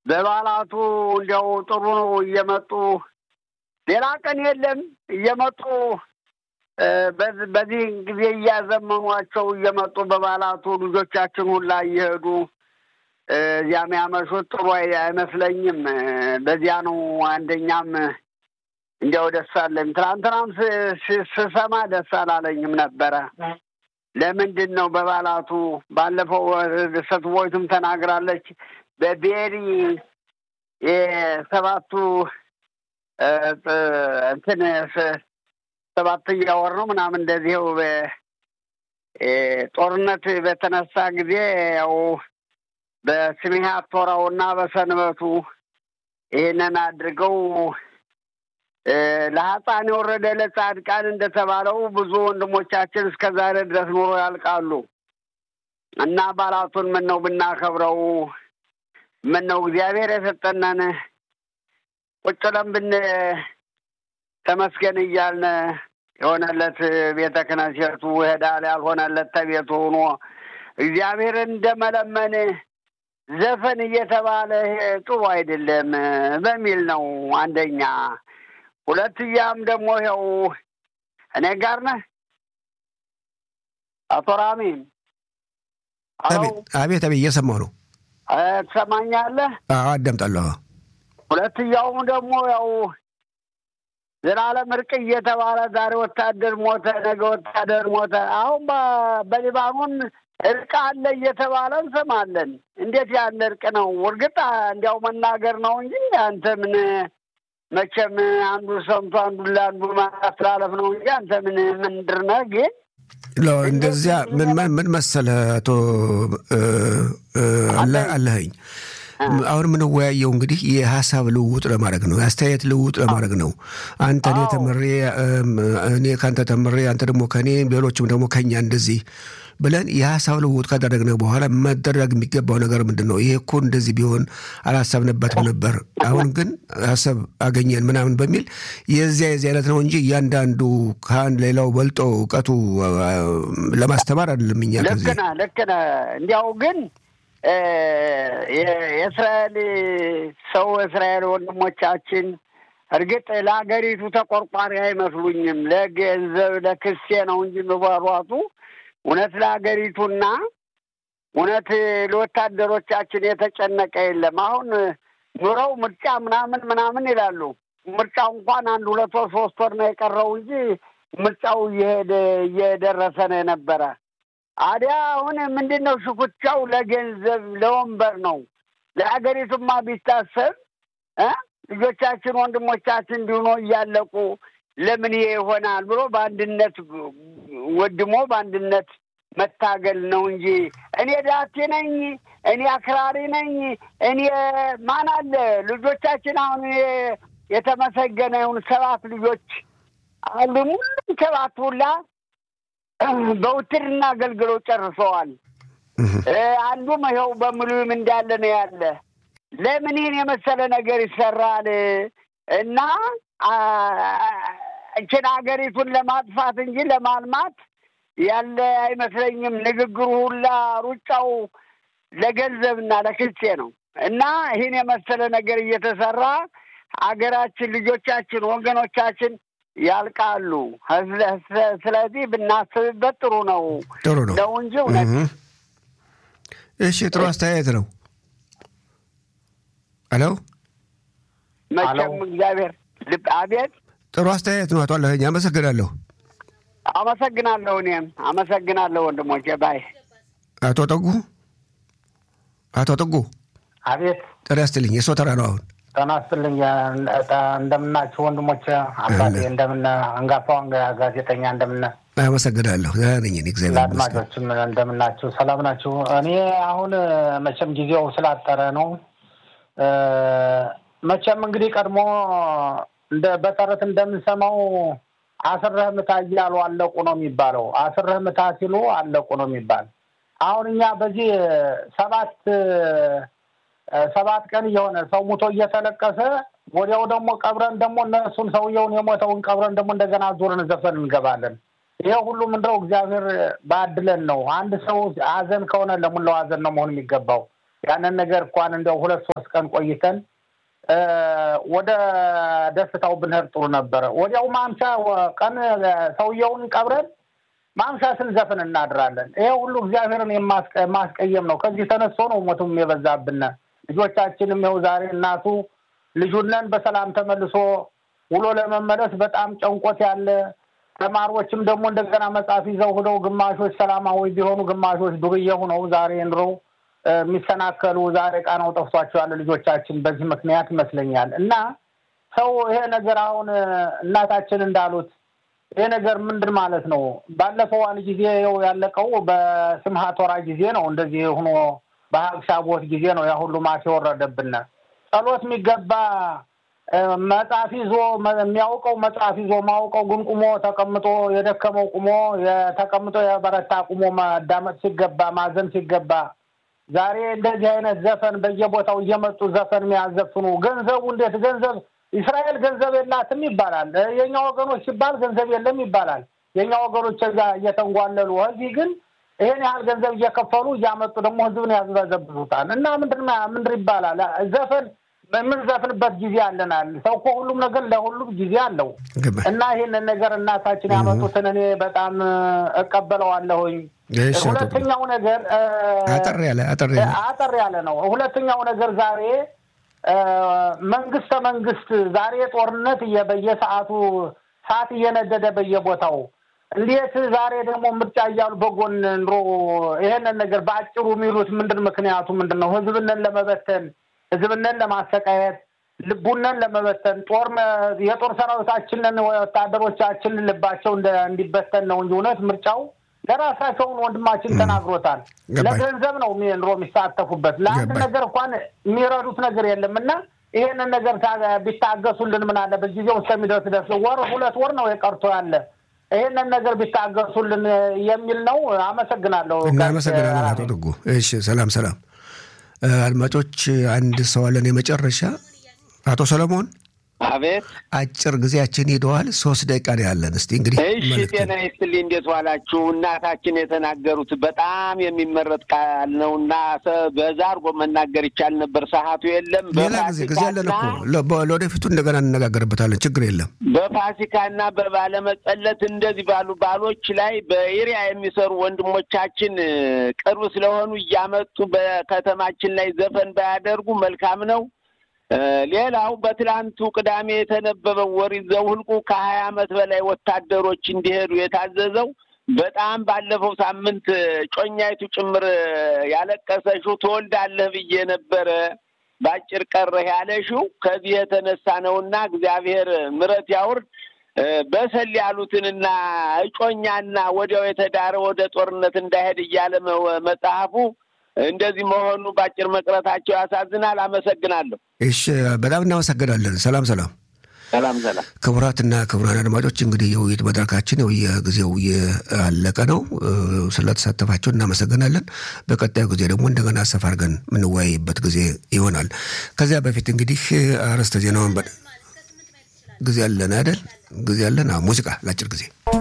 በበዓላቱ እንዲያው ጥሩ ነው እየመጡ ሌላ ቀን የለም እየመጡ በዚህ ጊዜ እያዘመኗቸው እየመጡ በበዓላቱ ልጆቻችን ሁላ እየሄዱ እዚያም ያመሹት ጥሩ አይመስለኝም። በዚያ ነው አንደኛም እንዲያው ደስ አለኝ። ትናንትናም ስሰማ ደስ አላለኝም ነበረ። ለምንድን ነው በበዓላቱ ባለፈው ስትቦይቱም ተናግራለች። በቤሪ የሰባቱ እንትን ሰባተኛ ወር ነው ምናምን እንደዚህው ጦርነት በተነሳ ጊዜ ያው በስሜሀ ቶራውና በሰንበቱ ይህንን አድርገው ለሀፃን የወረደ ለጻድቃን እንደተባለው ብዙ ወንድሞቻችን እስከ ዛሬ ድረስ ኑሮ ያልቃሉ እና በዓላቱን ምን ነው ብናከብረው ምን ነው እግዚአብሔር የሰጠነን ቁጭ ብለን ብን ተመስገን እያልን የሆነለት ቤተ ክህነቱ ይሄዳል፣ ያልሆነለት ተቤቱ ሆኖ እግዚአብሔር እንደመለመን ዘፈን እየተባለ ጥሩ አይደለም በሚል ነው አንደኛ። ሁለትያም ደግሞ ይኸው እኔ ጋር ነህ አቶ ራሚን። አቤት አቤት፣ እየሰማሁ ነው። ትሰማኛለህ? አዳምጣለሁ። ሁለትያውም ደግሞ ያው ዘላለም እርቅ እየተባለ ዛሬ ወታደር ሞተ፣ ነገ ወታደር ሞተ። አሁን በሊባኖን እርቅ አለ እየተባለ እንሰማለን። እንዴት ያለ እርቅ ነው? እርግጥ እንዲያው መናገር ነው እንጂ አንተ ምን መቼም አንዱ ሰምቶ አንዱ ለአንዱ ማስተላለፍ ነው እንጂ አንተ ምን ምንድር ነህ? ግን እንደዚያ ምን ምን መሰለህ አቶ አለኸኝ አሁን የምንወያየው እንግዲህ የሀሳብ ልውውጥ ለማድረግ ነው፣ የአስተያየት ልውውጥ ለማድረግ ነው። አንተ እኔ ተምሬ እኔ ከአንተ ተምሬ አንተ ደግሞ ከእኔ ሌሎችም ደግሞ ከኛ እንደዚህ ብለን የሀሳብ ልውውጥ ካደረግነ በኋላ መደረግ የሚገባው ነገር ምንድን ነው? ይሄ እኮ እንደዚህ ቢሆን አላሰብንበትም ነበር፣ አሁን ግን ሀሳብ አገኘን ምናምን በሚል የዚያ የዚህ አይነት ነው እንጂ እያንዳንዱ ከአንድ ሌላው በልጦ እውቀቱ ለማስተማር አይደለም። እኛ ልክ ነህ፣ ልክ ነህ። እንዲያው ግን የእስራኤል ሰው እስራኤል ወንድሞቻችን እርግጥ ለሀገሪቱ ተቆርቋሪ አይመስሉኝም። ለገንዘብ ለክሴ ነው እንጂ የሚሯሯጡ እውነት ለሀገሪቱና እውነት ለወታደሮቻችን የተጨነቀ የለም። አሁን ኑረው ምርጫ ምናምን ምናምን ይላሉ። ምርጫው እንኳን አንድ ሁለት ወር ሶስት ወር ነው የቀረው እንጂ ምርጫው እየሄደ እየደረሰ ነው የነበረ። አዲያ አሁን ምንድን ነው ሽኩቻው? ለገንዘብ ለወንበር ነው። ለሀገሪቱማ ቢታሰብ ልጆቻችን ወንድሞቻችን እንዲሆኖ እያለቁ ለምን ይሄ ይሆናል ብሎ በአንድነት ወድሞ በአንድነት መታገል ነው እንጂ እኔ ዳቴ ነኝ፣ እኔ አክራሪ ነኝ፣ እኔ ማን አለ ልጆቻችን አሁን የተመሰገነ ይሁን ሰባት ልጆች አሉ። ሙሉም ሰባት ሁላ በውትድርና አገልግለው ጨርሰዋል። አንዱም ይኸው በሙሉም እንዳለ ነው ያለ። ለምን ይህን የመሰለ ነገር ይሰራል? እና እችን ሀገሪቱን ለማጥፋት እንጂ ለማልማት ያለ አይመስለኝም። ንግግሩ ሁላ ሩጫው ለገንዘብና ለክልሴ ነው እና ይህን የመሰለ ነገር እየተሰራ ሀገራችን፣ ልጆቻችን፣ ወገኖቻችን ያልቃሉ። ስለዚህ ብናስብበት ጥሩ ነው ጥሩ ነው ነው እንጂ እውነት እሺ፣ ጥሩ አስተያየት ነው። ሄሎ መቼም እግዚአብሔር ልብ አቤት ጥሩ አስተያየት ነው። አቶ አለኸኝ አመሰግናለሁ። አመሰግናለሁ። እኔም አመሰግናለሁ ወንድሞቼ። ባይ አቶ ጠጉ አቶ ጠጉ አቤት ጤና ይስጥልኝ። የሰው ተራ ነው አሁን ጤና ይስጥልኝ። እንደምናችሁ ወንድሞች፣ አባቴ እንደምን አንጋፋው ጋዜጠኛ እንደምን አመሰግናለሁ። ደህና ነኝ እኔ እግዚአብሔር ይመስገን። ለአድማጮችም እንደምናችሁ ሰላም ናችሁ? እኔ አሁን መቼም ጊዜው ስላጠረ ነው። መቼም እንግዲህ ቀድሞ እንደ በተረት እንደምንሰማው አስረህ ምታ እያሉ አለቁ ነው የሚባለው። አስረህ ምታ ሲሉ አለቁ ነው የሚባል። አሁን እኛ በዚህ ሰባት ሰባት ቀን እየሆነ ሰው ሙቶ እየተለቀሰ ወዲያው ደግሞ ቀብረን ደግሞ እነሱን ሰውየውን የሞተውን ቀብረን ደግሞ እንደገና ዙርን ዘፈን እንገባለን። ይሄ ሁሉ ምንድነው? እግዚአብሔር ባድለን ነው። አንድ ሰው ሀዘን ከሆነ ለሙላው ሀዘን ነው መሆን የሚገባው። ያንን ነገር እንኳን እንደው ሁለት ሶስት ቀን ቆይተን ወደ ደስታው ብንሄድ ጥሩ ነበረ። ወዲያው ማምሻ ቀን ሰውየውን ቀብረን ማምሻ ስንዘፍን እናድራለን። ይሄ ሁሉ እግዚአብሔርን የማስቀየም ነው። ከዚህ ተነስቶ ነው ሞቱም የበዛብን። ልጆቻችንም ይኸው ዛሬ እናቱ ልጁነን በሰላም ተመልሶ ውሎ ለመመለስ በጣም ጨንቆት ያለ ተማሪዎችም ደግሞ እንደገና መጽሐፍ ይዘው ሂደው ግማሾች ሰላማዊ ቢሆኑ ግማሾች ዱርዬ ሆነው ዛሬ ኑረው የሚሰናከሉ ዛሬ ቃናው ጠፍቷቸው ያለ ልጆቻችን በዚህ ምክንያት ይመስለኛል። እና ሰው ይሄ ነገር አሁን እናታችን እንዳሉት ይሄ ነገር ምንድን ማለት ነው? ባለፈው አንድ ጊዜ ው ያለቀው በስምሃት ወራ ጊዜ ነው። እንደዚህ ሆኖ በሀቅሻቦት ጊዜ ነው ያ ሁሉ ማት የወረደብን። ጸሎት የሚገባ መጽሐፍ ይዞ የሚያውቀው መጽሐፍ ይዞ ማውቀው ግን ቁሞ ተቀምጦ የደከመው ቁሞ የተቀምጦ የበረታ ቁሞ ማዳመጥ ሲገባ ማዘን ሲገባ ዛሬ እንደዚህ አይነት ዘፈን በየቦታው እየመጡ ዘፈን የሚያዘፍኑ ገንዘቡ እንዴት ገንዘብ እስራኤል ገንዘብ የላትም ይባላል። የእኛ ወገኖች ሲባል ገንዘብ የለም ይባላል። የእኛ ወገኖች እዛ እየተንጓለሉ እዚህ ግን ይሄን ያህል ገንዘብ እየከፈሉ እያመጡ ደግሞ ህዝብን ያዝበዘብዙታል። እና ምንድን ምንድን ይባላል ዘፈን የምንዘፍንበት ጊዜ አለናል። ሰው እኮ ሁሉም ነገር ለሁሉም ጊዜ አለው እና ይህንን ነገር እናታችን ያመጡትን እኔ በጣም እቀበለዋለሁኝ። ሁለተኛው ነገር አጠር ያለ አጠር ያለ አጠር ያለ ነው። ሁለተኛው ነገር ዛሬ መንግስተ መንግስት ዛሬ ጦርነት በየሰዓቱ ሰዓት እየነደደ በየቦታው እንዴት ዛሬ ደግሞ ምርጫ እያሉ በጎን ኑሮ ይሄንን ነገር በአጭሩ የሚሉት ምንድን ምክንያቱ ምንድን ነው? ህዝብንን ለመበተን ህዝብንን ለማሰቃየት ልቡነን ለመበተን ጦር የጦር ሰራዊታችንን ወታደሮቻችንን ልባቸው እንዲበተን ነው እንጂ እውነት ምርጫው ለራሳቸውን ወንድማችን ተናግሮታል። ለገንዘብ ነው ኑሮ የሚሳተፉበት ለአንድ ነገር እንኳን የሚረዱት ነገር የለም እና ይሄንን ነገር ቢታገሱልን ምን አለበት? ጊዜው እስከሚደርስ ደርስ ወር ሁለት ወር ነው የቀርቶ ያለ ይሄንን ነገር ቢታገሱልን የሚል ነው። አመሰግናለሁ። እናመሰግናለን አቶ ድጉ። እሺ፣ ሰላም ሰላም። አድማጮች አንድ ሰው አለን የመጨረሻ አቶ ሰለሞን አቤት አጭር ጊዜያችን ሄደዋል። ሶስት ደቂቃ ነው ያለን። እስቲ እንግዲህ እሺ፣ ጤና ይስጥልኝ። እንዴት ዋላችሁ? እናታችን የተናገሩት በጣም የሚመረጥ ቃል ነው እና በዛ አድርጎ መናገር ይቻል ነበር። ሰዓቱ የለም። ሌላ ጊዜ ጊዜ ያለን እኮ ለወደፊቱ እንደገና እንነጋገርበታለን። ችግር የለም። በፋሲካና በባለመጸለት እንደዚህ ባሉ ባሎች ላይ በኤሪያ የሚሰሩ ወንድሞቻችን ቅርብ ስለሆኑ እያመጡ በከተማችን ላይ ዘፈን ባያደርጉ መልካም ነው። ሌላው በትላንቱ ቅዳሜ የተነበበው ኦሪት ዘኍልቍ ከሀያ ዓመት በላይ ወታደሮች እንዲሄዱ የታዘዘው በጣም ባለፈው ሳምንት ጮኛይቱ ጭምር ያለቀሰሽው ትወልዳለህ ብዬ ነበረ በአጭር ቀረህ ያለሽው ከዚህ የተነሳ ነውና እግዚአብሔር ምሕረት ያውርድ። በሰል ያሉትንና እጮኛና ወዲያው የተዳረ ወደ ጦርነት እንዳይሄድ እያለ መጽሐፉ እንደዚህ መሆኑ በአጭር መቅረታቸው ያሳዝናል። አመሰግናለሁ። እሺ፣ በጣም እናመሰግናለን። ሰላም ሰላም ሰላም ሰላም። ክቡራትና ክቡራን አድማጮች እንግዲህ የውይይት መድረካችን ያው የጊዜው ያለቀ ነው። ስለተሳተፋቸው እናመሰግናለን። በቀጣዩ ጊዜ ደግሞ እንደገና ሰፋ አድርገን የምንወያይበት ጊዜ ይሆናል። ከዚያ በፊት እንግዲህ አርዕስተ ዜናውን ጊዜ አለን አይደል? ጊዜ አለን። ሙዚቃ ለአጭር ጊዜ